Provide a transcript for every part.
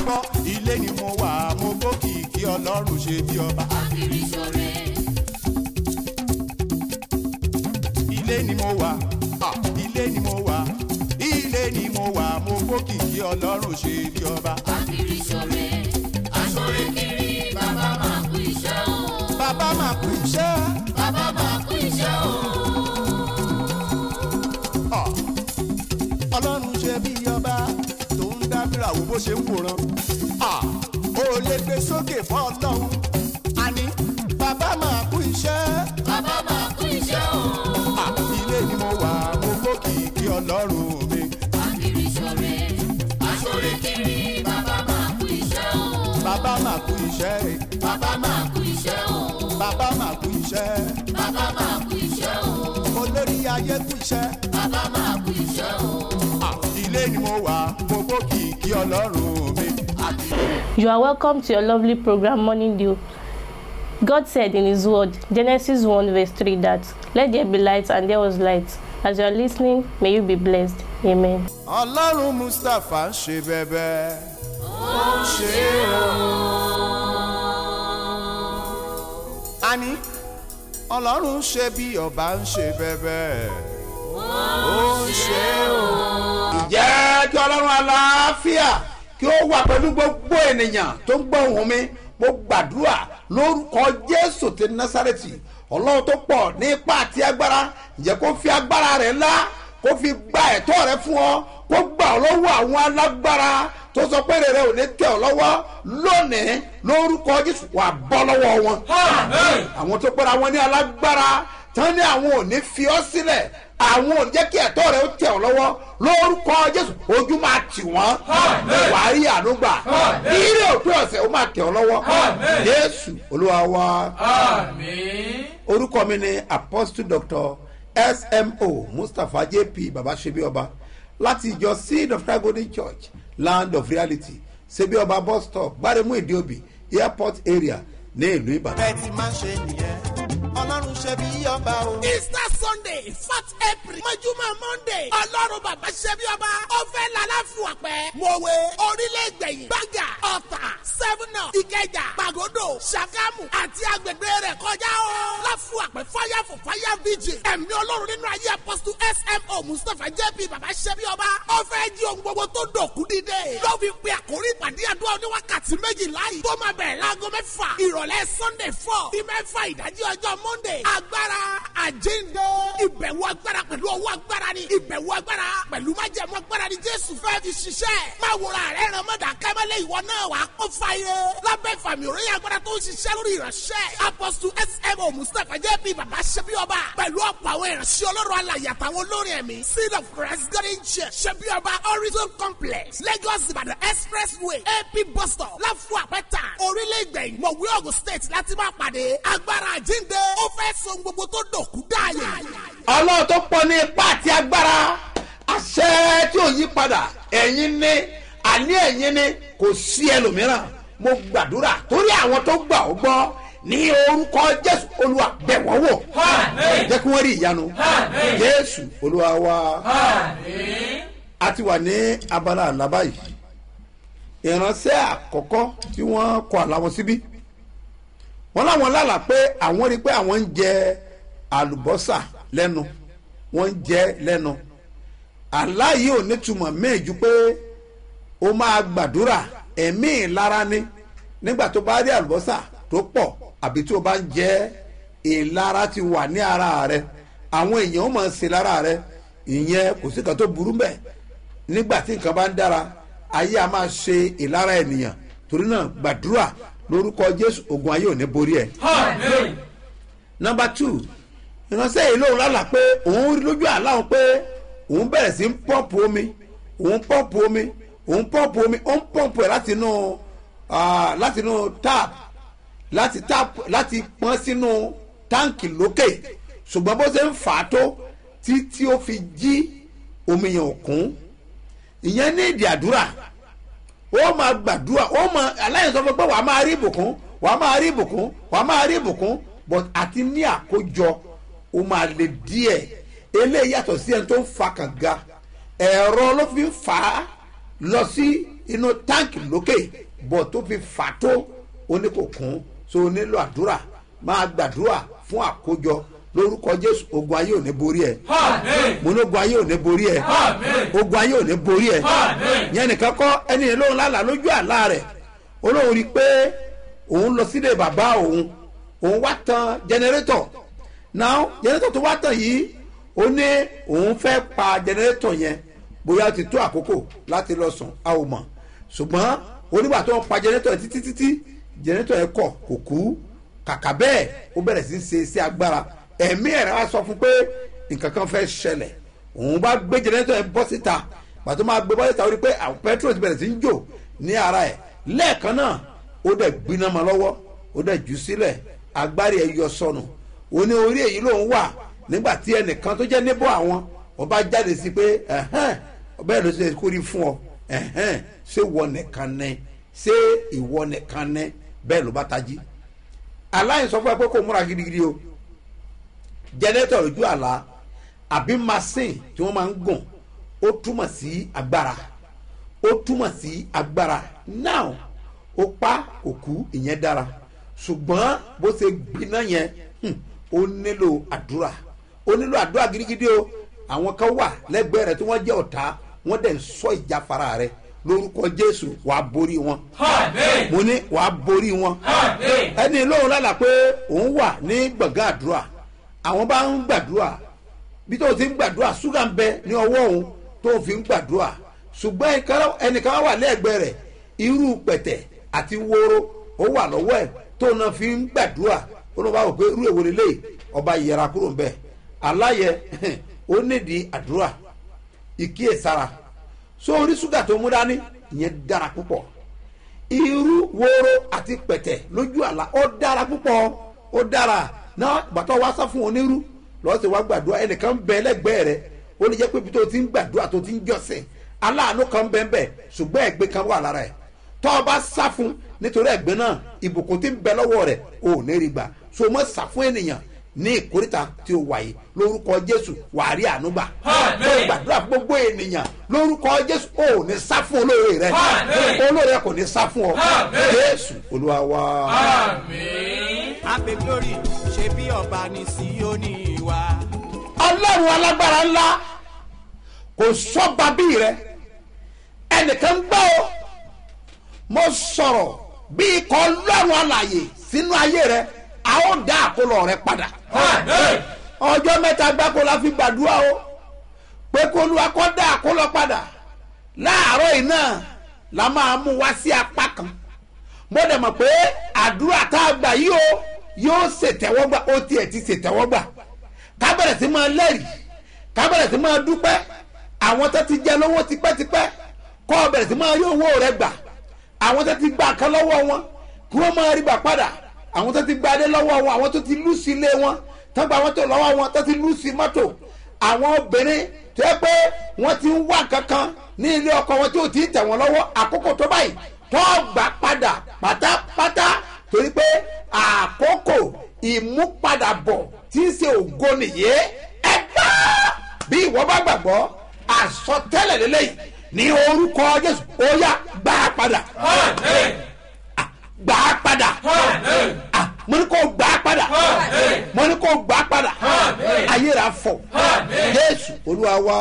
gbọ́ ilé ni mo wà mo gbókìkí ọlọ́run ṣe bí ọba. Akiri ṣore, ilé ni mo wà ah, ilé ni mo wà ilé ni mo wà mo gbókìkí ọlọ́run ṣe bí ọba. akiri ṣore, aṣore kiri, bàbá máa kú iṣẹ́ o. bàbá máa kú iṣẹ́ Bàbá máa kú iṣẹ́ o. ah, ọlọ́run ṣe bí ọba tó ń dábìrà wo bó ṣe ń wòran. ah, ó lè gbé sókè fún ọlọ́run àní bàbá máa kú iṣẹ́. Bàbá máa kú iṣẹ́ o. Ah, ilé ni mo wà mo gbókìkí ọlọ́run mi. Akiri ṣore, aṣore kiri, bàbá máa kú iṣẹ́ o. bàbá máa kú iṣẹ́ Bàbá máa kú iṣẹ́ o. bàbá máa kú iṣẹ́ Bàbá máa kú iṣẹ́ o. olórí ayé kú iṣẹ́. Bàbá máa kú iṣẹ́ o. Ah, ilé ni mo wà mo gbókìkí ọlọ́run mi. You are welcome to your lovely program Morning Dew. God said in His Word, Genesis 1, verse 3, that let there be light, and there was light. As you are listening, may you be blessed. Amen. ọlọ́run mustapha ń ṣe bẹ́bẹ́ ó ń ṣe o. àní ọlọ́run ń ṣe bí ọba ń ṣe bẹ́bẹ́ ó ń ṣe o. jẹ́ kí ọlọ́run aláfíà kí ó wà pẹ̀lú gbogbo ènìyàn tó ń gbọ́ ohùn mi mo gbàdúrà lórúkọ jésù ti násàrẹ́tì ọlọ́run tó pọ̀ ní ipá àti agbára ǹjẹ́ kó fi agbára rẹ̀ ńlá kó fi gba ẹ̀tọ́ rẹ̀ fún ọ kó gbà ọ́ lọ́wọ́ àwọn alágbára tó sọ pé rere ò ní tẹ̀ ọ́ lọ́wọ́ lónìí lórúkọ jésù wà bọ́ lọ́wọ́ wọn. àwọn tó pẹ́ra wọn ní alágbára tán ní àwọn ò ní fi ọ́ sílẹ̀ àwọn ò ní jẹ́ kí ẹ̀tọ́ rẹ̀ ó tẹ̀ ọ́ lọ́wọ́ lórúkọ jésù ojú máa tì wọ́n wàá rí ànúgbà ire òpin ọ̀sẹ̀ ó máa tẹ̀ ọ́ lọ́wọ́ jésù olúwa wa orúkọ mi ni apostle doctor smo mustapha jp babasebi ọba láti ìjọ seed of christ golden church land of reality sebi ọba bus stop gbaremu ìdíòbí airport area ní ìlú ìbàdàn. bẹ́ẹ̀ ti máa ń ṣe nìyẹn ọlọ́run ṣe bí ọba o. easter sunday fourth april mọ́júmọ́ monday ọlọ́run bàbá ṣẹ́bí ọba ọ̀fẹ́ lálàfù ọ̀pẹ́ mọ̀wé orílẹ̀-ègbẹ̀yìn gbàgà ọ̀tà seven up ìkẹjà pàgọ́dọ̀ ṣàgámù àti agbègbè rẹ̀ kọjá o. láfù ọ̀pẹ́ fire for fire vigil ẹ̀mí ọlọ́run nínú ayé apostle smo mustapha jp bàbá ṣẹ́bí ọba ọ̀fẹ́ jí ohun gbogbo tó dòkú dídé. ló fi pe àkórí ìpàdé àdúrà oníwákàtí méjìlá yìí tó máa bẹ̀rẹ̀ láago mẹ́fà ìrọ̀lẹ́ sunday four sí mẹ́fà ìdájí ọjọ́ monday agbára àjíǹde ìbẹ̀wò agbára pẹ̀lú ọwọ́ agbára ni ìbẹ̀wò agbára pẹ̀lú májẹ̀mú agbára ni jésù fẹ́ fi ṣiṣẹ́ máa wòrà rẹ̀ ràn mọ́dà kẹ́mẹ́lẹ́ ìwọ náà wàá kó fàyè lábẹ́ ìfàmì òròyìn agbára tó ń ṣiṣẹ́ lórí ìránṣẹ́ apostle smo mustapha jp baba ṣẹbi ọba pẹ̀lú ọ̀pọ̀ àwọn ìránṣẹ́ ọlọ́run alàyè àtàwọn olórin ẹ̀mí seed of christ garden church ṣẹbi ọba horizon complex lagos ìbàdàn expressway ap bus stop láfù àpẹta orílẹ̀ ìgbẹ̀yìn mọ̀wé ogun state láti máa pàdé agbára àjíǹde ó fẹ́ so gbogbo tó dòkú dáàyè. ọlọ́run tó pọ̀ ní ipá àti agbára àṣẹ tí ò yí padà ẹ̀yin ní àní ẹ̀yin ní kò sí ẹlòmíràn mo gbàdúrà torí àwọn tó gbà ó gbọ́ ní orúkọ jésù olúwa bẹ̀ wọ́n wò jẹ́ kí wọ́n rí ìyanu jésù olúwa wa a ti wà ní abala àlábá yìí ìránṣẹ́ àkọ́kọ́ tí wọ́n kọ àláwọn síbí wọ́n láwọn lálà pé àwọn rí i pé àwọn ń jẹ àlùbọ́sà lẹ́nu wọ́n ń jẹ lẹ́nu àlá yìí ò nítumọ̀ méjì pé ó máa gbàdúrà ẹ̀mí ìlara ni nígbà tó bá rí àlùbọ́sà tó pọ̀ àbí tí o bá ń jẹ ìlara ti wà ní ara rẹ àwọn èèyàn ó máa ń ṣe lára rẹ ìyẹn kò sí kan tó burú bẹ́ẹ̀ nígbà tí nǹkan bá ń dára ayé a máa ṣe ìlara ènìyàn torí náà gbàdúrà lórúkọ jésù ogun ayé ò ní borí ẹ. nọmba two ìránṣẹ́ yìí lóun lálàá pé òun rí lójú àlá òun pé òun bẹ̀rẹ̀ sí ń pọ́ǹpù omi òun pọ́ǹpù omi òun pọ́ǹpù omi ó ń pọ́ǹpù ẹ̀ láti inú ah, láti inú tap láti tap láti pọ́n sínú táǹkì lókè ṣùgbọ́n bó ṣe ń fà á tó títí ó fi jí omi yẹn ò kún ìyẹn ní ìdí àdúrà ó máa gbàdúrà ó máa aláìsàn sọ fún pé wàá máa rí ìbùkún wàá máa rí ìbùkún wàá máa rí ìbùkún but àti ní àkójọ ó máa le díẹ̀ eléyìí yàtọ̀ sí ẹni tó ń fa kànga ẹ̀rọ ló fi ń fà á lọ sí inú táǹkì lókè bọ̀ tó fi fà tó ó ní kò kún so ó nílò àdúrà máa gbàdúrà fún àkójọ lórúkọ jésù ogun ayé ò ní borí ẹ mo ní ogun ayé ò ní borí ẹ ogun ayé ò ní borí ẹ yẹn nìkan kọ ẹni yẹn lóhun lálàá lójú àlá rẹ olóhùn rí i pé òun lọ sílé bàbá òun òun wá tan jẹnẹrétọ̀ náà jẹnẹrétọ̀ tó wá tàn yìí ó ní òun fẹ́ pa jẹnẹrétọ̀ yẹn bóyá ó ti tó àkókò láti lọ sùn a ò mọ̀ ṣùgbọ́n onígbà tó ń pa jẹnẹrétọ̀ yẹn títí títí jẹnẹrétọ̀ yẹn kọ̀ kò kú kàkà bẹ́ẹ̀ ó bẹ̀rẹ̀ sí í ṣe sí agbára ẹ̀mí ẹ̀rọ wa sọ fún pé nǹkan kan fẹ́ ṣẹlẹ̀ òun bá gbé jẹnẹrétọ̀ yẹn bọ́ síta pàtó máa gbé bọ́ síta ó rí i pé àwọn pẹtrol ti bẹ̀rẹ̀ sí í jò ní ara ẹ̀ lẹ́ẹ̀kan náà ó dẹ̀ gbiná ma lọ́wọ́ ó dẹ̀ jù sílẹ̀ agbárí ẹ̀ yọ sọnù ó ní orí èyí lòun wà nígbà tí ẹnìkan tó jẹ́ níbọ̀ àwọn ọba jáde sí pé ẹ̀hẹ́n bẹ́ẹ̀ ló ṣe kórìí fún ọ ẹ̀hẹ́n ṣé wọ nìkan ní ṣé ìwọ nìkan ní bẹ́ẹ̀ ló bá tají aláìn sọ fún ẹ pé kó múra gidigidi o jẹnẹtọ̀ lójú àlá àbí machine tí wọ́n máa ń gùn ó túmọ̀ sí agbára ó túmọ̀ sí agbára now ó pa òkú ìyẹn dára ṣùgbọ́n bó ṣe gbiná yẹn hmm, ó nílò àdúrà ó nílò àdúrà gidigidi o àwọn kan wà lẹ́gbẹ̀ẹ́ rẹ̀ tí wọ́n jẹ́ ọ̀tá wọ́n dẹ̀ ń sọ ìjáfara rẹ̀ lórúkọ jésù wàá borí wọn mo ní wàá borí wọn ẹni lóhùn lálàá pé òun wà ní gbọ̀ngàn àdúrà àwọn bá ń gbàdúrà bí tó ti ń gbàdúrà ṣúgà ń bẹ ní ọwọ́ òun tó fi ń gbàdúrà ṣùgbọ́n ẹnìkan- ẹnìkan wà lẹ́ẹ̀gbẹ́ rẹ̀ irú pẹ̀tẹ̀ àti wóró ó wà lọ́wọ́ ẹ̀ tó náà fi ń gbàdúrà ó ló bá wò pé irú èwo lélẹ̀ ọba yẹra kúrò ń bẹ̀ aláyẹ ó nídìí àdúrà ìkíyèsára so orí ṣúgà tó mú dání ìyẹn dára púpọ̀ irú wóró àti pẹ̀tẹ̀ lójú àlá ó dára púpọ̀ ó dára náà bàtọ́ wá sá fún onírú lọ́ọ́ sì wá gbàdúrà ẹnìkan bẹ lẹ́gbẹ̀ẹ́ rẹ̀ ó lè jẹ́ pé ibi tó ti ń gbàdúrà tó ti ń jọ́sìn aláàánú kan bẹ́ẹ̀ bẹ́ẹ̀ ṣùgbọ́n ẹ̀gbẹ́ kan wà lára ẹ̀ tọ́ ọ bá sá fún nítorí ẹ̀gbẹ́ náà ìbùkún ti ń bẹ lọ́wọ́ rẹ̀ ò ní rí gbà so mọ́ sá fún ènìyàn ní ìkórìtà tí ó wáyé lórúkọ jésù wàá rí àánú gbà tó gbàdúrà fún gbogbo ènìyàn lórúkọ jésù ò ní sá fún olóore rẹ olóore kò ní sá fún ọ jésù olúwa wa. Ape glory ṣe bí ọba ní Síónì wa. ọlọ́run alágbára ńlá kò sọ́ba bí rẹ ẹnìkan gbọ́ ọ mo sọ̀rọ̀ bí ikọ̀ ọlọ́run alàyè sínú ayé rẹ a ó dá àkólọ rẹ padà ọjọ́ mẹ́ta gbáko la fi gbàdúrà o pé kó olúwa kó dá àkólọ padà láàárọ̀ yìí náà la máa mú wá sí apá kan mo dẹ̀ mọ̀ pé àdúrà tá a gbà yìí o yóò ṣètẹ́wọ́gbà ó tiẹ̀ ti ṣètẹ́wọ́gbà ká bẹ̀rẹ̀ sí máa lẹ́rìí ká bẹ̀rẹ̀ sí máa dúpẹ́ àwọn tó ti jẹ lówó tipẹ́tipẹ́ kọ́ ọ bẹ̀rẹ̀ sí máa rí owó rẹ gbà àwọn tó ti gba kan lọ́wọ́ wọn kí wọ́n máa rí gbà padà àwọn tó ti gba adé lọ́wọ́ wọn àwọn tó ti lù sí ilé wọn tó gba mọ́tò lọ́wọ́ wọn tó ti lù sí mọ́tò àwọn obìnrin tó yẹ pé wọ́n ti ń wá kankan ní ilé ọkọ wọn tí ò tí ì tẹ̀ wọ́n lọ́wọ́ àkókò tó báyìí tó gbà padà pátápátá torí pé àkókò ìmúpadàbọ̀ tí ń ṣe ògo nìyé ẹ gbá bí ìwọ bá gbàgbọ́ àsọtẹ́lẹ̀ lélẹ́yìí ní orúkọ jésù ó yá gbà á padà Ah, gbà á padà Ah, mo ní kó gbà á padà mo ní kó gbà á padà ayé rà fọ jésù olúwa wá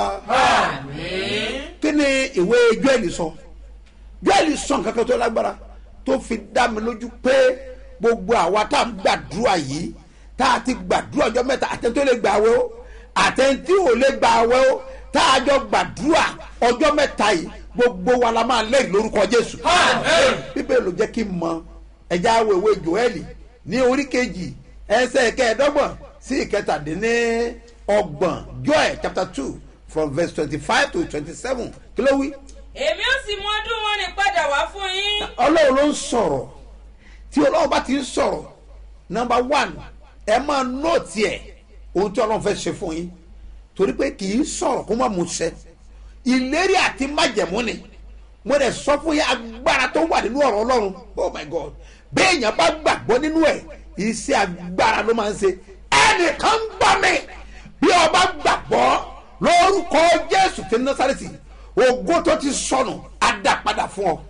kí ni ìwé joel sọ joel sọ nǹkan kan tó lágbára tó fi dá mi lójú pé gbogbo àwa tá à ń gbàdúrà yìí tá a ti gbàdúrà ọjọ́ mẹ́ta àtẹ̀ntí tó lè gbà wẹ́ o àtẹ̀ntí ò lè gbà wẹ́ o tá a jọ gbàdúrà ọjọ́ mẹ́ta yìí gbogbo wa la máa lẹ́yìn lórúkọ jésù bíbélì ló jẹ́ kí n mọ ẹja awèwe joeli ní orí kejì ẹsẹ̀ kẹẹ̀ẹ́dọ́gbọ̀n sí ìkẹtàdínní ọgbọ̀n joel chapter two from verse twenty-five to twenty-seven kí ló wí èmi ó sì mú ọdún wọn rìn padà wá fún yín. ọlọ́run ló ń sọ̀rọ̀ tí ọlọ́run bá ti ń sọ̀rọ̀ nọmba one ẹ máa nóòtì ẹ̀ ohun tí ọlọ́run fẹ́ ṣe fún yín torí pé kì í sọ̀rọ̀ kó má mú ṣẹ ìlérí àti májẹ̀mú ni mo dẹ̀ sọ fún yín agbára tó wà nínú ọ̀rọ̀ ọlọ́run oh my god béèyàn bá gbàgbọ́ nínú ẹ̀ iṣẹ́ agbára ló máa ń ṣe ẹnìkan ń gbọ́ mi bí ọba gbàgbọ́ lórúkọ jésù ti násàrẹ́tì ògo tó ti sọnù á dá padà fún ọ.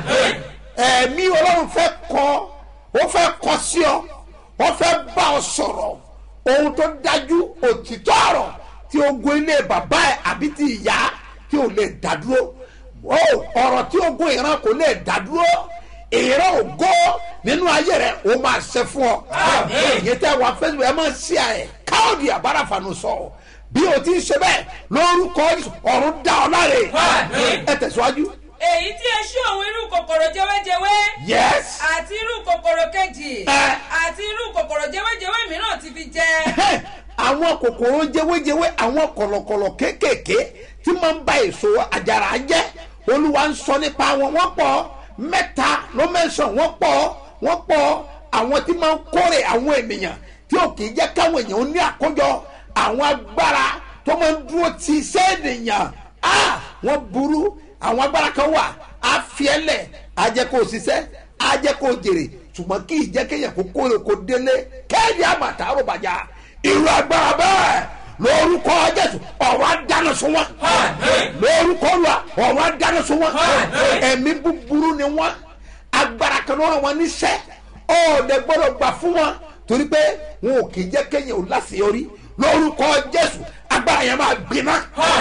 ẹ̀mí ọlọ́run fẹ́ kọ́ ó fẹ́ kọ́ sí ọ ó fẹ́ bá ọ sọ̀rọ̀ ohun tó dájú òtítọ́ ọ̀rọ̀ tí ogun ilé bàbá ẹ̀ àbí ti ìyá tí ò lè dádúró ó ọ̀rọ̀ tí ogun ìran kò lè dádúró ìran ògo nínú ayé rẹ ó máa ṣe fún ọ. èyí tẹ́ wà facebook ẹ máa ṣí ẹ káòdì àbáràfànù sọ bí o ti ń ṣe bẹ́ẹ̀ lórúkọ Jésù, ọ̀run dá ọ láre ẹ tẹ̀síwájú. èyí tí eṣú òun irú kòkòrò jẹwéjẹwé yes àti irú kòkòrò kejì Ẹ. àti irú kòkòrò jẹwéjẹwé mìíràn ti fi jẹ àwọn kòkòrò jẹwéjẹwé àwọn kọ̀lọ̀kọ̀lọ̀ kéékèèké tí máa ń ba èso àjàrà jẹ́ olúwa ń sọ nípa wọn wọ́n pọ̀ mẹ́ta ló mẹ́sàn wọ́n pọ̀ wọ́n pọ̀ àwọn tí máa ń kórè àwọn ènìyàn tí ò kì í jẹ́ káwọn èèyàn ó ní àkójọ àwọn agbára tó máa ń dúró ti iṣẹ́ ènìyàn ah wọ́n burú àwọn agbára kan wà á fi ẹ́ lẹ̀ á jẹ́ kó o ṣiṣẹ́ á jẹ́ kó o jèrè ṣùgbọ́n kì í jẹ́ kéèyàn kó kórè kó délé kéèyàn àmàtà àròbàjá irú agbára bẹ́ẹ̀ lórúkọ jésù ọ̀rọ̀ adáná sun wọn lórúkọ olúwa ọ̀rọ̀ adáná sun wọn ẹ̀mí búburú ni wọn agbára kan náà wọn níṣẹ́ ọ̀ọ́dẹ gbọ́dọ̀ gbà fún wọn torí pé wọn ò kì í jẹ́ kéèyàn ò láṣeyọrí lórúkọ jésù agbára yẹn máa gbiná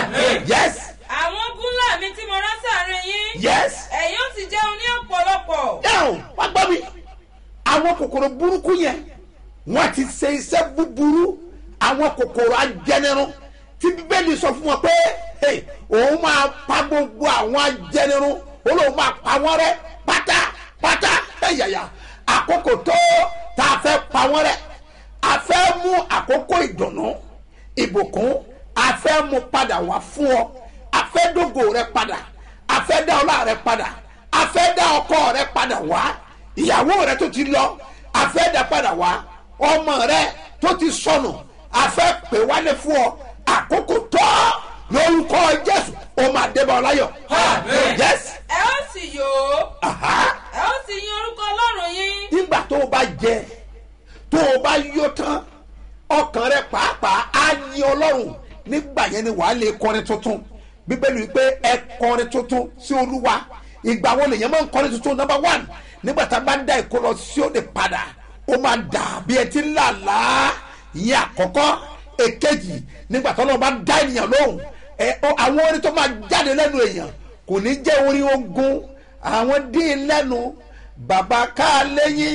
yes àwọn gúnlà mi tí mo rán sáàrin yín yes ẹ̀yin ó sì jẹun ní ọ̀pọ̀lọpọ̀ yẹ́n wá gbọ́ mi àwọn kòkòrò burúkú yẹn wọ́n ti ṣe iṣẹ́ búburú àwọn kòkòrò ajẹnirun tí bíbélì sọ fún wọn pé hey, òun máa pa gbogbo àwọn ajẹnirun ó lóun máa pa wọ́n rẹ́ pátápátá ẹ̀yàyà àkókò tó tá a fẹ́ pa wọ́n rẹ́ a fẹ́ mú àkókò ìdùnnú ìbùkún a fẹ́ mú padà wá fún ọ a fẹ́ dógò rẹ padà a fẹ́ dá ọlá rẹ padà a fẹ́ dá ọkọ rẹ padà wá ìyàwó rẹ tó ti lọ a fẹ́ dá padà wá ọmọ rẹ tó ti sọnù a fẹ́ pè wálé fún ọ àkókò tó lórúkọ jésù ó máa débọ̀ láyọ̀ yes ẹ ó sì yòó aha ẹ ó sì yin orúkọ ọlọ́run yín nígbà tó o bá jẹ tó o bá yó tán ọkàn rẹ pàápàá á yin ọlọ́run nígbà yẹn ni wàá lè kọrin tuntun bíbélì wípé ẹ kọrin tuntun sí olúwa ìgbà wo lèyàn máa ń kọrin tuntun number one nígbà tá a bá ń dá ìkó lọ sí òde padà ó máa dà bí ẹ ti ń là láà ìyẹn àkọ́kọ́ èkejì nígbà tó lọ́ọ́ bá dá ènìyàn lóhùn ẹ ọ- àwọn orin tó máa jáde lẹ́nu èèyàn kò ní jẹ́ orin ogun àwọn dín lẹ́nu bàbá ká lẹ́yìn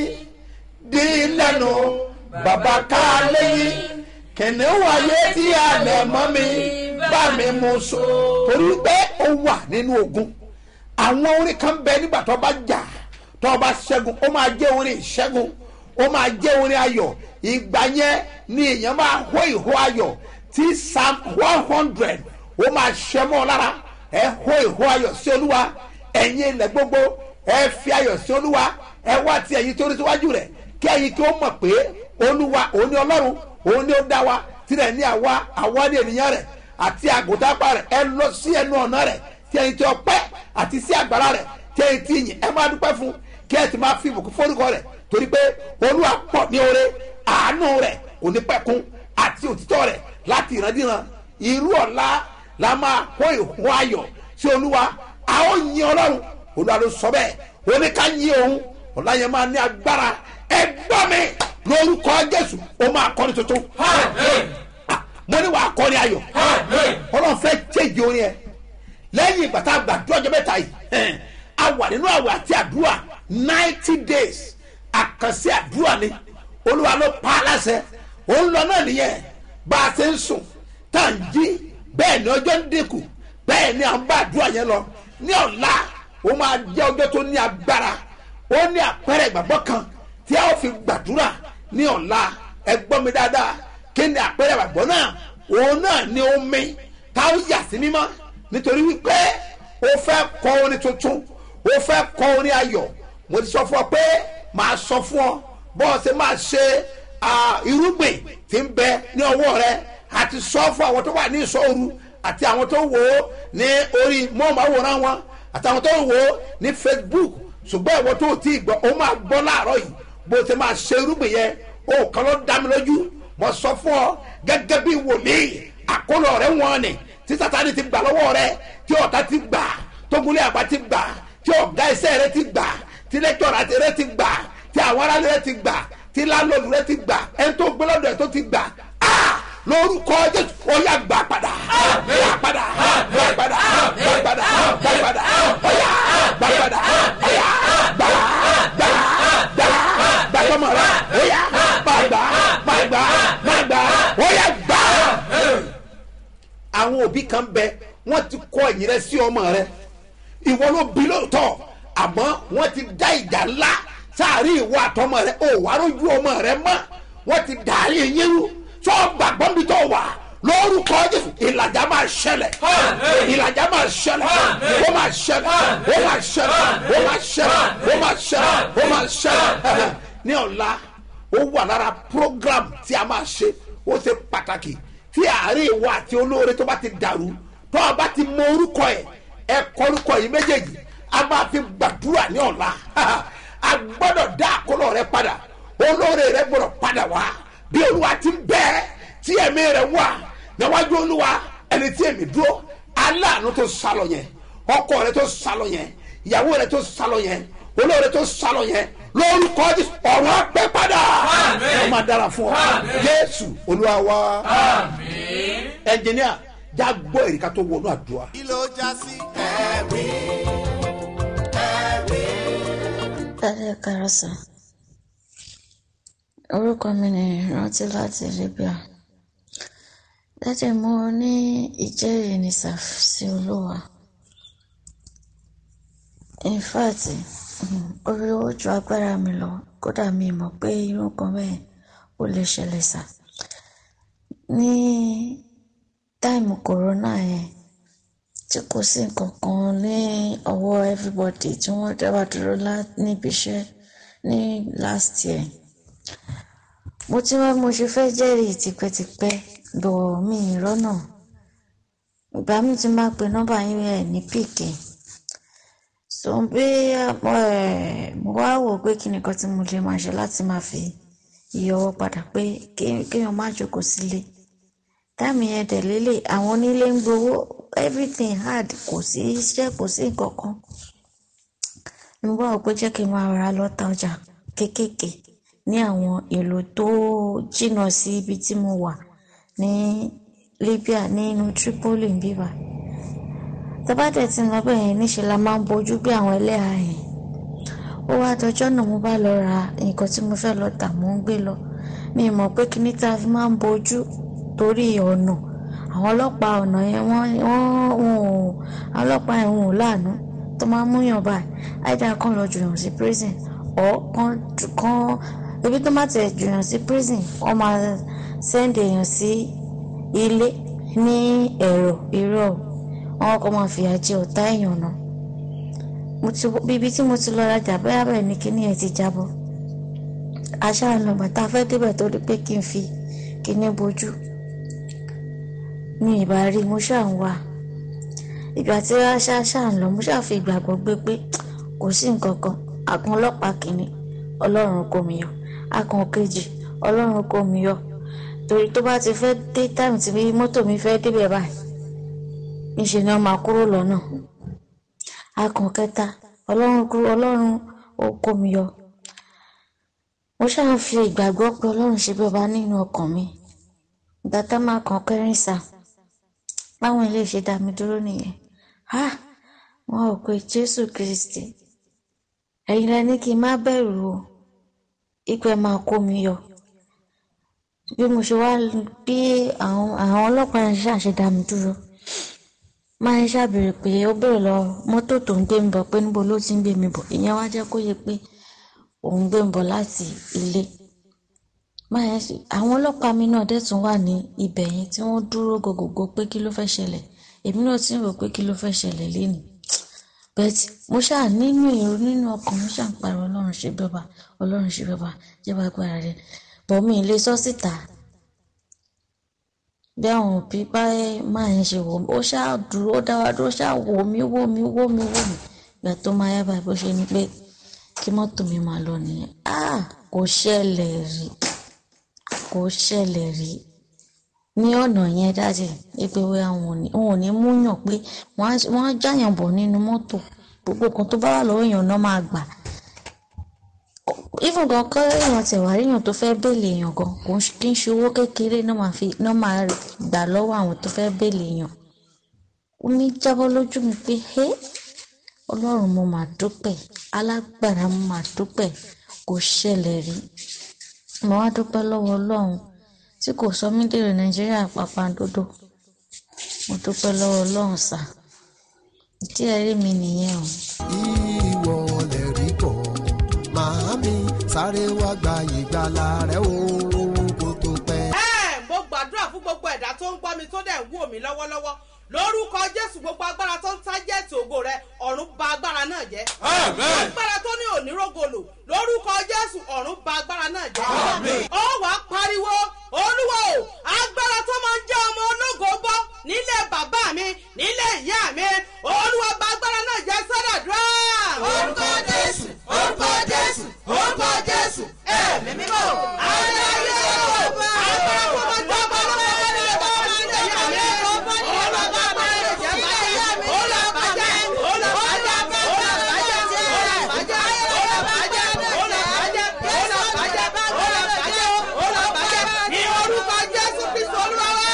dín lẹ́nu bàbá ká lẹ́yìn kìnìún ayé tí a lẹ̀ mọ́ mi bá mi mú so torí pé ó wà nínú ogun àwọn orin kan bẹ nígbà tó bá jà tó bá ṣẹ́gun ó máa jẹ́ orin ìṣẹ́gun ó máa jẹ́ orin ayọ̀ ìgbà yẹn ni èèyàn máa hó ìhó ayọ̀ tí psalm one hundred ó máa ṣẹ́ mọ́ ọ lára ẹ hó ìhó ayọ̀ sí olúwa ẹ̀yin ilẹ̀ gbogbo ẹ fi ayọ̀ sí olúwa ẹ wá ti ẹ̀yin tó rí síwájú rẹ̀ kí ẹ̀yin kí ó mọ̀ pé olúwa òun ni ọlọ́run òun ni ó dá wa tirẹ̀ ní àwa àwa ní ènìyàn rẹ̀ àti àgùntàpá rẹ̀ ẹ lọ sí ẹnu ọ̀nà rẹ̀ tí ẹ̀yin tí ọpẹ́ àti sí àgbàrá rẹ̀ tí ẹ̀yin tí yìn ẹ máa dúpẹ́ fún kí ẹ ti máa fi ìbùkún forúkọ rẹ̀ torí pé olúwa pọ̀ ní oore àánú rẹ̀ kò ní pẹ̀kun àti òtítọ́ rẹ̀ láti ìrandíran irú ọ̀la la máa kó ìhun ayọ̀ sí olúwa a ó yin ọlọ́run olúwa ló sọ bẹ́ẹ̀ ó ní ká yin òun ọ̀la yẹn máa ní agbára ẹ gbọ́ mi lórúkọ jésù ó máa kọ́ni tuntun Ah, mo ní wàá kọ́ni ayọ̀ ọlọ́run fẹ́ jẹ́jẹ́ orin ẹ lẹ́yìn ìgbà tá a gbàdúrà ọjọ́ mẹ́ta yìí ẹn, a wà nínú àwẹ̀ àti àdúrà ninety days àkànṣe àdúrà ni olúwa ló pa á láṣẹ òun lọ náà nìyẹn bá a ṣe ń sùn tá à ń jí bẹ́ẹ̀ ni ọjọ́ ń dínkù bẹ́ẹ̀ ni à ń bá àdúrà yẹn lọ ní ọ̀la ó máa jẹ́ ọjọ́ tó ní agbára ó ní àpẹẹrẹ ìgbàgbọ́ kan tí a ó fi gbàdúrà ní ọ̀la ẹ gbọ́ mi dáadáa kí ni àpẹẹrẹ ìgbàgbọ́ náà òun náà ni omi tá ó yà sí mímọ́ nítorí wípé ó fẹ́ kọ orin tuntun ó fẹ́ kọ orin ayọ̀ mo ti sọ fún ọ pé màá sọ fún ọ bọ́ọ̀ ṣe máa ṣe ah, irúgbìn tí ń bẹ ní ọwọ́ rẹ àti sọ fún àwọn tó wà ní ìṣòro àti àwọn tó wò ó ní orí mọ́ọ̀máwòrán wọn àtàwọn tó wò ó ní facebook ṣùgbọ́n ìwọ tó ti gbọ́ ó máa gbọ́ láàárọ̀ yìí bó ṣe máa ṣe irúgbìn yẹn ó kàn ló dá mi lójú mo sọ fún ọ gẹ́gẹ́ bí wòlíì àkólọ rẹ wọn ni tí sátani ti gbà lọ́wọ́ rẹ tí ọ̀tá ti gbà tógunlé àgbà ti gbà tí ọ̀gá iṣẹ́ rẹ ti gbà tí lẹ́tọ̀rà rẹ ti gbà tí àwọn aráàlú rẹ ti gbà tí lálọ́ọ̀lù rẹ ti gbà ẹni tó gbé lọ́dọ̀ ẹ̀ tó ti gbà á lórúkọ jésù ó yá gbà padà gbà padà gbà padà gbà padà gbà padà ó yá gbà padà ó yá gbà gbà gbà gbà tọmọ rẹ ó yá gbà gbà gbà gbà gbà gbà ó yá gbà. àwọn òbí kan bẹ wọn ti kọ ẹ̀yìn rẹ sí ọmọ rẹ ìwọ ló bí lóòótọ́ àmọ́ wọ́n ti dá ìjà ńlá sáàrin ìwọ àtọmọ rẹ ò wá rójú ọmọ rẹ mọ́ wọ́n ti dàrí yín rú tó gbàgbọ́ mi tó wà lórúkọ jésù ìlàjà máa ṣẹlẹ̀ ìlàjà máa ṣẹlẹ̀ ó máa ṣẹlẹ̀ ó máa ṣẹlẹ̀ ó máa ṣẹlẹ̀ ó máa ṣẹlẹ̀ ó máa ṣẹlẹ̀ ní ọ̀la ó wà lára program tí a máa ṣe ó ṣe pàtàkì tí àárín ìwọ àti olóore tó bá ti dàrú tó o bá ti mọ orúkọ ẹ ẹ kọ orúkọ yìí méjèèjì a máa fi gbàdúrà ní ọ̀la a gbọ́dọ̀ dá àkólọ̀ rẹ padà olóore rẹ gbọ́dọ̀ padà wá bí olúwa ti ń bẹ́ẹ̀ tí ẹ̀mí rẹ wà níwájú olúwa ẹni tí èmi dúró aláàánú tó sálọ yẹn ọkọ rẹ tó sálọ yẹn ìyàwó rẹ tó sálọ yẹn olóore tó sálọ yẹn lórúkọ jésù ọ̀run apẹ́ padà ó máa dára fún ọ jésù olúwa wa ẹnjìníà já gbọ́ èrìkà tó wọnú àdúrà. kí ló já sí ẹ̀rí ẹ̀rí. Dádì Karasa. Orúkọ mi ni Rántí láti Libya. Dádì mo ní ìjẹ́rìí ní sí Olúwa. In fact, orí ó ju agbára mi lọ. Kódà mi mọ̀ pé irú nǹkan bẹ́ẹ̀ ó lè ṣẹlẹ̀ sá. Ní táìmù kòrónà yẹn tí kò sí nǹkan kan ní ọwọ́ everybody tí wọ́n dábàá dúró níbi iṣẹ́ ní last year mo ti wá mo ṣe fẹ́ jẹ́rìí tipẹ́tipẹ́ bọ̀ mí ìrọ́nà ìgbà mi ti máa pe nọ́mbà yín ẹ̀ ní píìkì so bí mo wá wò pé kí nìkan tí mo lè máa ṣe láti máa fi iye ọwọ́ padà pé kéèyàn má jókòó sílé táàmì yẹn dẹ̀ lélẹ̀ àwọn onílé ń gbowó everything hard kò sí iṣẹ́ kò sí nǹkan kan mo bá wò pé jẹ́ kí n máa ra lọ́ta ọjà kéékèèké ní àwọn ìlú tó jìnnà sí ibi tí mo wà ní Libya nínú Tripoli ń bíbà tabadẹ tí ń lọ bẹ́ẹ̀ yẹn níṣẹ́ la máa ń bójú bí àwọn ẹlẹ́hà yẹn ó wá dọjọ́ náà mo bá lọ ra nǹkan tí mo fẹ́ lọ tà mò ń gbé lọ mi mọ̀ pé kíní tá a fi máa ń bójú torí ọ̀nà àwọn ọlọ́pàá ọ̀nà yẹn wọ́n wọ́n wọn ò àwọn ọlọ́pàá yẹn wọn ò láàánú tó máa ń múyàn báyìí àìdá kan lọ jùyàn sí prison ọ̀ kan kan ibi tó má tẹ̀ jùyàn sí prison wọ́n máa sẹ́ndì èèyàn sí ilé ní ẹ̀rọ irọ́ wọn kọ́ máa fìyà jẹ ọ̀tá èèyàn náà mo ti bíbi tí mo ti lọ rajà bẹ́ẹ̀ bẹ́ẹ̀ ni kíní ẹ̀ ti jábọ́ aṣáà lọ bàtà fẹ́ débẹ̀ tó rí pé kí n fi kíní bojú mi ìbá rí mo ṣáà ń wá ìgbà tí aṣá ṣáà ń lọ mo ṣáà fi ìgbàgbọ́ gbé pé kò sí nǹkan kan àkàn ọlọ́pàá kìíní ọlọ́run kò mí yọ àkàn kejì ọlọ́run kò mí yọ torí tó bá ti fẹ́ dé táìmù tí mọ́tò mi fẹ́ débẹ̀ báyìí níṣẹ́ ni wọ́n máa kúrò lọ́nà àkàn kẹta ọlọ́run kúrò ọlọ́run ó kó mi yọ mo ṣáà ń fi ìgbàgbọ́ pé ọlọ́run ṣe bí ọba nínú ọkàn mi ìgbà tá máa kàn kẹrin sá báwọn ilé ṣe dá mi dúró nìyẹn ha wọn ò pe jésù kristi ẹ̀yin lẹ ní kí n má bẹ̀rù o ìpè máa kó mi yọ bí mo ṣe wá bí àwọn àwọn ọlọ́pàá yẹn ṣàṣẹ dá mi dúró máa ń ṣàbẹ̀rẹ̀ pé ó bẹ̀rẹ̀ lọ mọ́tò tó ń gbé mi bọ̀ pé níbo ló ti ń gbé mi bọ̀ ìyẹn wá jẹ́ kó yẹ pé òun gbé mi bọ̀ láti ilé máa yẹn sì àwọn ọlọ́pàá mi náà dẹ̀ tún wà ní ibẹ̀ yẹn tí wọ́n dúró gògògò pé kí ló fẹ́ ṣẹlẹ̀ èmi náà ti ń rò pé kí ló fẹ́ ṣẹlẹ̀ lénìí bẹ́ẹ̀ mo ṣáà nínú èrò nínú ọkàn mo ṣáà ń pariwo ọlọ́run ṣe bẹ́bà ọlọ́run ṣe bẹ́bà jẹ́ wá gbára rẹ̀ bọ̀ mi lè sọ síta bí àwọn òbí bá máa ń ṣe wò mí ó ṣáà dúró ó dá wa dúró ṣáà wò mí wò mí wò mí wò mí ìgbà tó máa yá báyìí bó ṣe ni pé kí mọ́tò mi máa lọ nìyẹn ah kò ṣẹlẹ̀ rí kò ṣẹlẹ̀ rí ní ọ̀nà yẹn dájì pé wíwá wọn ò ní wọn ò ní múyàn pé wọ́n á wọ́n á jáyàn bọ̀ nínú mọ́tò gbogbo kan tó bá wà lọ́wọ́ èèyàn náà máa gbà even gan kọ́ èèyàn tẹ̀ wá ríyàn tó fẹ́ bèèlè èèyàn gan kò ń ṣe- kí n ṣe owó kékeré náà máa fi náà máa gbà lọ́wọ́ àwọn tó fẹ́ bèèlè èèyàn ó ní jábọ́ lójú mi pé hé ọlọ́run mo mà dúpẹ́ alágbára mo mà dúpẹ́ kò ṣẹlẹ̀ rí mo wá dúpẹ́ lọ́wọ́ ọlọ́run tí kò sọ mí dèrò nàìjíríà pàpàǹdodo mo dúpẹ́ lọ́wọ́ ọlọ́run sà ìdí ẹ̀rí mi nìyẹn o. ìwọ lè rí kọ màámi sáré wá gba ìgbàlà rẹ o kó tó pẹ́. ẹ mo gbàdúrà fún gbogbo ẹ̀dá tó ń gbọ́ mi tó dẹ̀ ń wò mí lọ́wọ́lọ́wọ́ lórúkọ jésù gbogbo agbára tó ń tájẹ́ẹ̀tì ògo rẹ ọ̀run ba agbára náà jẹ́. agbára tó ní onírògolo lórúkọ jésù ọ̀run ba agbára náà jẹ́. ó wàá pariwo olúwo o agbára tó máa ń jẹ́ ọmọ ológo bọ́ nílé bàbá mi nílé ìyá mi olúwa ba agbára náà jẹ́ sọ́dọ̀dúrà. orúkọ jésù orúkọ jésù orúkọ jésù ẹ̀mí mímọ́ ayé ayé agbára tó máa ń jẹ́ ọmọ ológo bọ́ nílé bàbá mi nílé ìyá mi olúwa ba agbára náà jẹ́ olúwa bàjẹ́ olúwa bàjẹ́ olúwa bàjẹ́ olúwa bàjẹ́ olúwa bàjẹ́ olúwa bàjẹ́ olúwa bàjẹ́ olúwa bàjẹ́ ní orúkọ jésù kristu olúwa wá.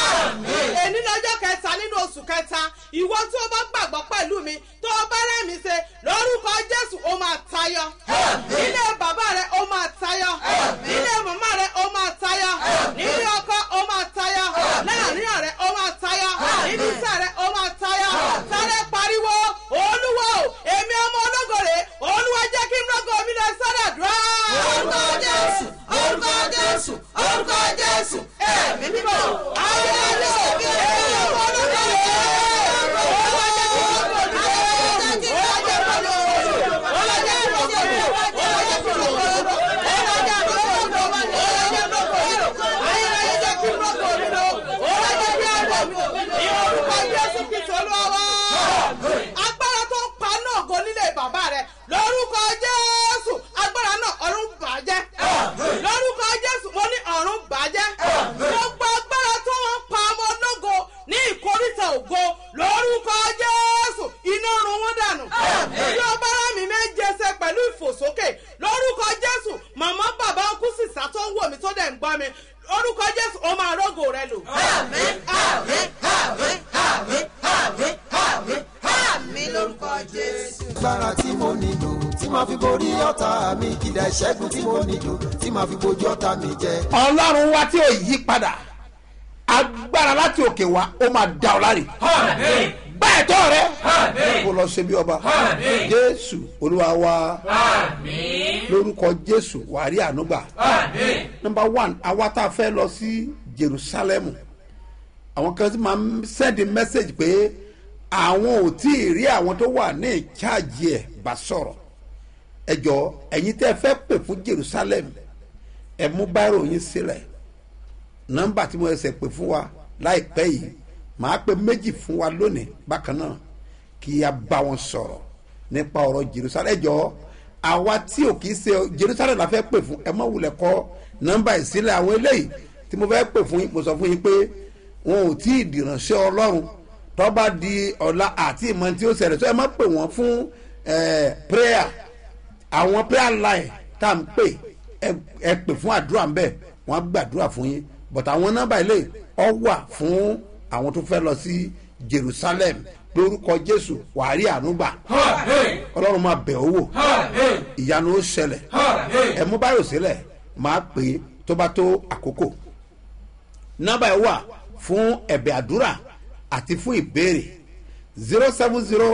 èní lọ́jọ́ kẹta nínú oṣù kẹta ìwọ tí o bá gbàgbọ́ pẹ̀lú mi tó o bá rẹ́mi ṣe lórúkọ jésù o máa tayọ. nílé bàbá rẹ o máa tayọ. nílé màmá rẹ o máa tayọ. nílé ọkọ o máa tayọ. láàrin ọ̀rẹ́ o máa tayọ. nínú iṣẹ́ rẹ o máa tayọ. sáré pariwo olúwo èmi ọmọ ológo rè olúwa jẹ́ kí n rọ́gọ̀ mi lọ sọ́dọ̀ dùn. orúkọ jésù orúkọ jésù orúkọ jésù ẹ̀mí mímọ́ ayé ayé èmi ọmọ ológo rè olúwa jẹ́ kí n rọ́gọ̀ mi lọ olúwa jẹ́ kí n rọ́gọ̀ mi lọ olúwa jẹ́ kí n rọ́gọ̀ mi lọ olúwa jẹ́ kí n rọ́gọ̀ mi lọ olúwa jẹ́ kí n rọ́gọ̀ mi lọ olúwa jẹ́ kí n rọ́gọ̀ mi lọ ayé ayé jẹ́ kí n rọ́gọ̀ mi lọ olúwa jẹ́ kí n rọ́gọ̀ mi lọ ní orúkọ jésù kristu olúwa wá agbára tó ń pa náà go nílé bàbá rẹ lórúkọ jésù agbára náà ọ̀run bàjẹ́ lórúkọ jésù mo ní ọ̀run bàjẹ́ gbogbo agbára tó ń pa ọmọ ológo ní ìkórìtà ògo lórúkọ jésù iná run wọn dànù bí o bá rà mí méje ṣe pẹ̀lú ìfòsókè lórúkọ jésù màmá bàbá ọkú sísá tó ń wò mí tó dẹ̀ ń gbọ́ mi lórúkọ jésù ó máa rógò rẹ lò. àmín àmín àmín àmín àmín àmín àmín lórúkọ jésù. agbára tí mo nílò tí màá fi borí ọ̀tá mi kìdá ìṣẹ́gun tí mo nílò tí màá fi bojú ọ̀tá mi jẹ. ọlọ́run wa tí ò yí padà agbára láti òkè wá ó máa da ọ láre gbá ẹ̀tọ́ rẹ kó lọ ṣe bí ọba jésù olúwa wa lórúkọ jésù wàrí ànúgbà nọmba one àwa tá a fẹ́ lọ sí jerusalem àwọn kan tí máa ń sẹ́ndì mẹ́sẹ̀gì pé àwọn ò tí ì rí àwọn tó wà ní ìcháàjì ẹ̀ bá sọ̀rọ̀ ẹ jọ ẹ̀yin tẹ́ ẹ fẹ́ pè fún jerusalem ẹ mú báírò yín sílẹ̀ nọ́mbà tí mo ẹsẹ̀ pè fún wa láìpẹ́ yìí màá pe méjì fún wa lónìí bákan náà kí a bá wọn sọ̀rọ̀ nípa ọ̀rọ̀ jerusalem ẹ jọ àwa tí ò kì í ṣe jerusalem la fẹ́ pè fún ẹ má wulẹ̀ kọ nọ́mbà yìí sílẹ̀ àwọn eléyìí tí mo fẹ́ pè fún yín mo sọ fún yín pé wọn ò tí ì dìránṣẹ́ ọlọ́run tó bá di ọ̀la àti ìmọ̀ tí ó ṣẹlẹ̀ tó ẹ má pè wọ́n fún eh, prayer àwọn prayer line tá à ń pè ẹ- ẹ pè fún àdúrà ń bẹ̀ wọ́n á gbàdúrà fún yín but àwọn nọ́mbà ilé ọ wà fún àwọn tó fẹ́ lọ sí jerusalem lórúkọ jésù wàá rí àánú gbà ọlọ́run máa bẹ̀ ọ́ wò ìyanu ó ṣẹlẹ̀ ẹ mú báyò sílẹ̀ máa pè é tó bá tó àkókò nọ́mbà ẹ wà fún ẹ̀bẹ̀ àdúrà àti fún ìbéèrè zero seven zero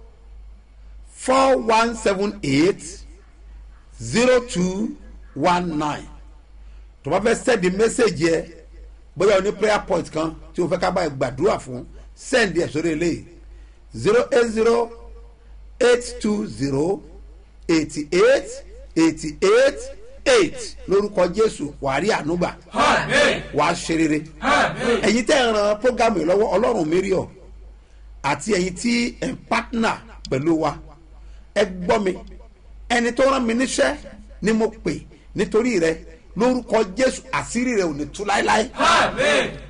four one seven eight zero two one nine tó bá fẹ́ sẹ́ẹ̀dì mẹ́sẹ̀gì ẹ bóyá o ní prayer point kan tí o fẹ́ ká báyìí gbàdúrà fún sẹ́ẹ̀dì ẹ̀ sórí eléyìí zero eight zero eight two zero eighty eight eighty eight eight lórúkọ jésù wàá rí ànúgbà wàá ṣe rere ẹ̀yin tẹ́ ẹ̀ ran programu yìí lọ́wọ́ ọlọ́run mi rí ọ àti ẹ̀yin tí ẹ̀ ń pátánà pẹ̀lú wa ẹ gbọ́ mi ẹni tó rán mi níṣẹ́ ni mo pè nítorí rẹ lórúkọ jésù àṣírí rẹ ò ní tú láéláé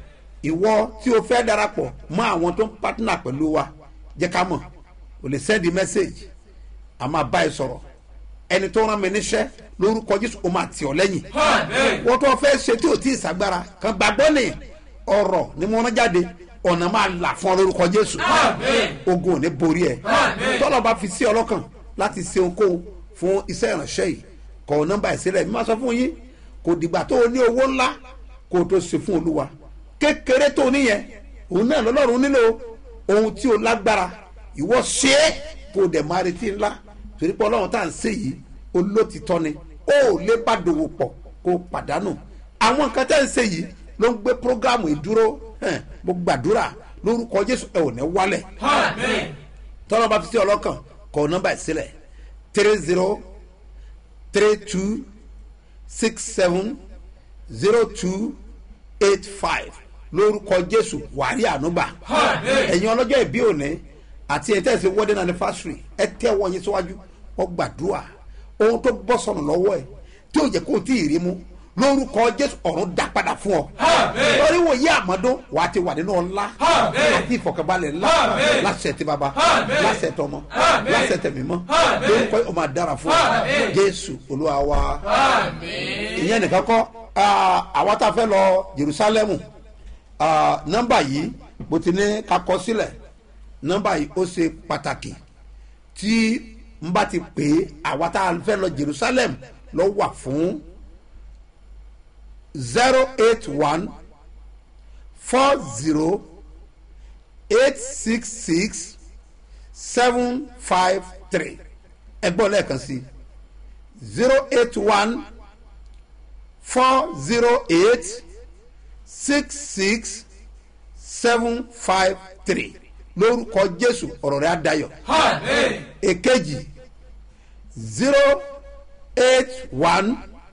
ìwọ tí o fẹ́ darapọ̀ mọ́ àwọn tó ń pátánà pẹ̀lú wa jẹ́ ká mọ̀ o lè sẹ́ndì mẹ́sẹ̀gì a máa bá ẹ sọ̀rọ̀ ẹni tó rán mi níṣẹ́ lórúkọ jésù o máa tì ọ́ lẹ́yìn wọ́n tó fẹ́ ṣe tí o tí ì ságbára kan gbàgbọ́ ni ọ̀rọ̀ ni mo rán jáde ọ̀nà máa là fún ọ lórúkọ jésù ogun ò ní borí ẹ tọ́lọ̀ bá fi sí ọlọ́kàn láti ṣe ohunkóhun fún iṣẹ́ ìránṣẹ́ yìí kọ nọ́mbà ìsílẹ̀ mi máa sọ fún yín kò dìgbà tó o ní owó ńlá kó o tó ṣe fún olúwa kékeré tó o níyẹn òun náà lọ́lọ́run nílò ohun tí o lágbára ìwọ ṣe é kó o dẹ̀ máa retí ńlá torí pé ọlọ́run tá à ń ṣe yìí olótìtọ́ ni ó lè bá dòwò pọ̀ kó o pàdánù àwọn nǹkan tẹ́ ń ṣe yìí ló ń gbé prógámù ìdúró hẹ́n, mo gbàdúrà lórúkọ jésù ẹ ò ní wálẹ̀ tọ́lọ́ bá fi sí ọlọ́kàn kọ nọ́mbà ìsílẹ̀ three zero three two six seven zero two eight five lórúkọ jésù wàrí ànúgbà ẹ̀yin ọlọ́jọ́ ìbí òní àti ẹ̀ tẹ̀sí wedding anniversary ẹ tẹ́ wọ́n yín síwájú wọ́n gbàdúrà ohun tó bọ́ sọnù lọ́wọ́ ẹ̀ tí ò jẹ́ kó o tí ì rí mú lórúkọ jésù ọ̀run dá padà fún ọ lórí wòye àmọ́dún wà á ti wà nínú ọlá àti ìfọ̀kànbalẹ̀ ńlá láṣẹ ti bàbá láṣẹ tọmọ láṣẹ tẹmímọ́ lórúkọ ọmọ àdára fún ọ jésù olúwa wa ìyẹn nìkan kọ́ ah, àwa tá a fẹ́ lọ jerusalem ah, nọ́mbà yìí bó ti ní ká kọ sílẹ̀ nọ́mbà yìí ó ṣe pàtàkì tí n bá ti pè é àwa tá a fẹ́ lọ jerusalem lọ wà fún zero eight one four zero eight six six seven five three ẹgbọ́n lẹ́ẹ̀kan sí zero eight one four zero eight six six seven five three lórúkọ jésù ọ̀rọ̀ rẹ̀ á dayọ̀ èkejì zero eight one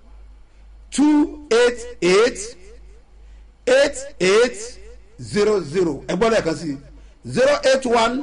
two eight eight eight eight zero zero ẹgbọ́n lẹ́ẹ̀kan sí zero eight one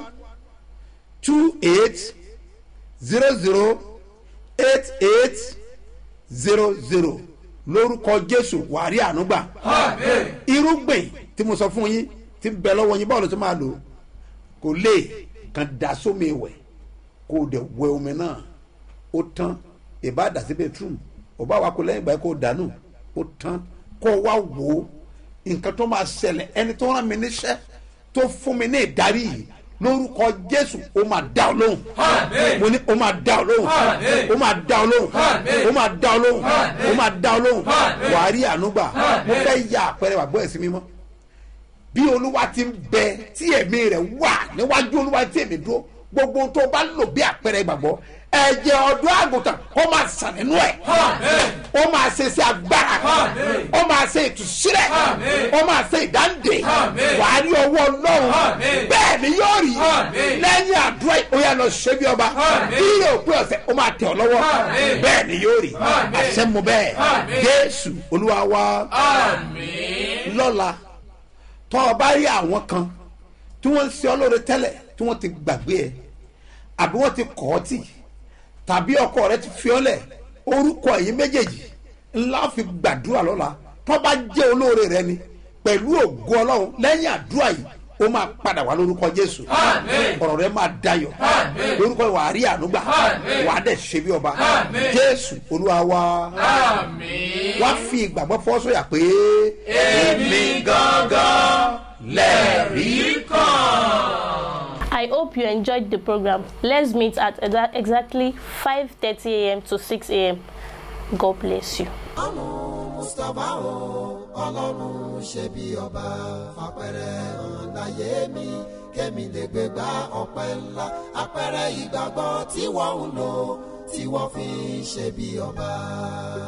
two eight zero zero eight eight zero zero lórúkọ jésù wàrí ànúgbà irúgbìn tí mo sọ fún yín tí ń bẹ lọ́wọ́ yín báwo ló ti máa lò ó kò lè kàn dá sómi ìwẹ̀ kó o dẹ̀ wẹ omi náà ó tán ìbá dà sí bedroom ọba wa kò lẹ́yìn ìgbà yẹn kó o dànù ó tán kó o wá wò ó nǹkan tó máa ṣẹlẹ̀ ẹni tó rán mi níṣẹ́ tó fún mi ní ìdarí yìí lórúkọ jésù ó máa dá ọ lóhùn mo ní ó máa dá ọ lóhùn ó máa dá ọ lóhùn ó máa dá ọ lóhùn ó máa dá ọ lóhùn wàá rí ànúgbà mo fẹ́ ya àpẹẹrẹ wàgbọ́ ẹ̀sìn mímọ́ bí olúwa ti ń bẹ tí ẹ̀mí rẹ̀ wà níwájú olúwa tí èmi dúró gbogbo ohun tó bá lò bí àpẹẹrẹ ìgbàgbọ́ ẹ̀jẹ̀ ọ̀dọ́ àgùntàn ó máa sàn nínú ẹ̀ ó máa ṣe sí agbára ó máa ṣe ìtúsílẹ̀ ó máa ṣe ìdáǹdè wàá rí ọwọ́ ọlọ́run bẹ́ẹ̀ ni yóò rí lẹ́yìn àdúrà ó yà lọ ṣe bí ọba bí yóò pé ọ̀sẹ̀ ó máa tẹ̀ ọ́ lọ́wọ́ bẹ́ẹ̀ ni yóò rí àṣẹ mu bẹ́ẹ̀ jésù olúwa wa lọ́la tọ́ ọ bá rí àwọn kan tí wọ́n ń ṣe ọlọ́rẹ tẹ́lẹ̀ tí wọ́n ti gbàgbé ẹ àbí wọ́n ti kọ́ ọ tì tàbí ọkọ rẹ ti fi ọ́ lẹ̀ orúkọ ẹ̀yìn méjèèjì ńlá fi gbàdúrà lọ́la tọ́ bá jẹ́ olóore rẹ ni pẹ̀lú ògo ọlọ́run lẹ́yìn àdúrà yìí ó máa padà wá lórúkọ jésù ọ̀rọ̀ rẹ máa dayọ̀ lórúkọ wà á rí ànúgbà wà á dẹ̀ ṣe bí ọba jésù olúwa wa wá fi ìgbàgbọ́ fọ́ sọ́yà pé èmi gangan lẹ́rìí kan. I hope you enjoyed the program. Let's meet at exa- exactly 5:30 a.m. to 6 a.m. God bless you. ọlọ́run mustapha o ọlọ́run ṣe bí ọba fapẹ̀rẹ̀ hàn láyé mi kémi lè gbé gba ọpẹ́ ńlá apẹ̀rẹ̀ ìgbàgbọ́ tí wọ́n ń lò tí wọ́n fi ń ṣe bí ọba.